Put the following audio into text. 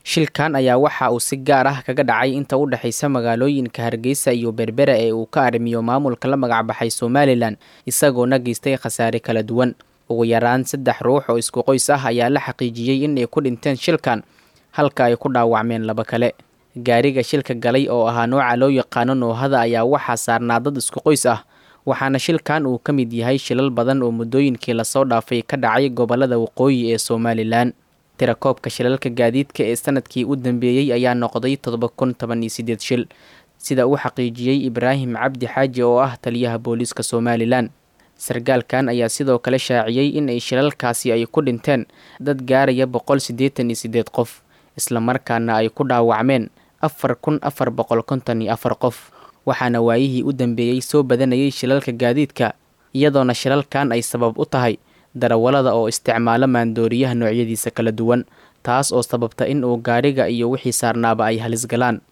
shilkan ayaa waxa uu si gaar ah kaga dhacay inta u dhexaysa magaalooyinka hargeysa iyo berbera ee uu ka arrimiyo maamulka la magacbaxay somalilan isagoona geystay khasaare kala duwan ugu yaraan saddex ruux oo isku qoys ah ayaa la xaqiijiyey in ay ku dhinteen shilkan halka ay ku dhaawacmeen laba kale gaariga shilka galay oo ahaa nooca loo yaqaano noohada ayaa waxaa saarnaa dad isku qoys ah waxaana shilkan uu ka mid yahay shilal badan oo muddooyinkii lasoo dhaafay ka dhacay gobolada waqooyi ee somalilan tirakoobka shilalka gaadiidka ee sanadkii u dambeeyey ayaa noqday toddoba kun toban iyo sideed shil sida uu xaqiijiyey ibraahim cabdi xaaji oo ah taliyaha booliiska somalilan sargaalkan ayaa sidoo kale shaaciyey in ay shilalkaasi ay ku dhinteen dad gaaraya boqol siddeetan iyo siddeed qof islamarkaana ay ku dhaawacmeen afar kun afar boqol konton iyo afar qof waxaana waayihii u dambeeyey soo badanayay shilalka gaadiidka iyadoona shilalkan ay sabab u tahay darawallada oo isticmaalo maandooriyaha noocyadiisa kala duwan taas oo sababta in uu gaadhiga iyo wixii saarnaaba ay halis galaan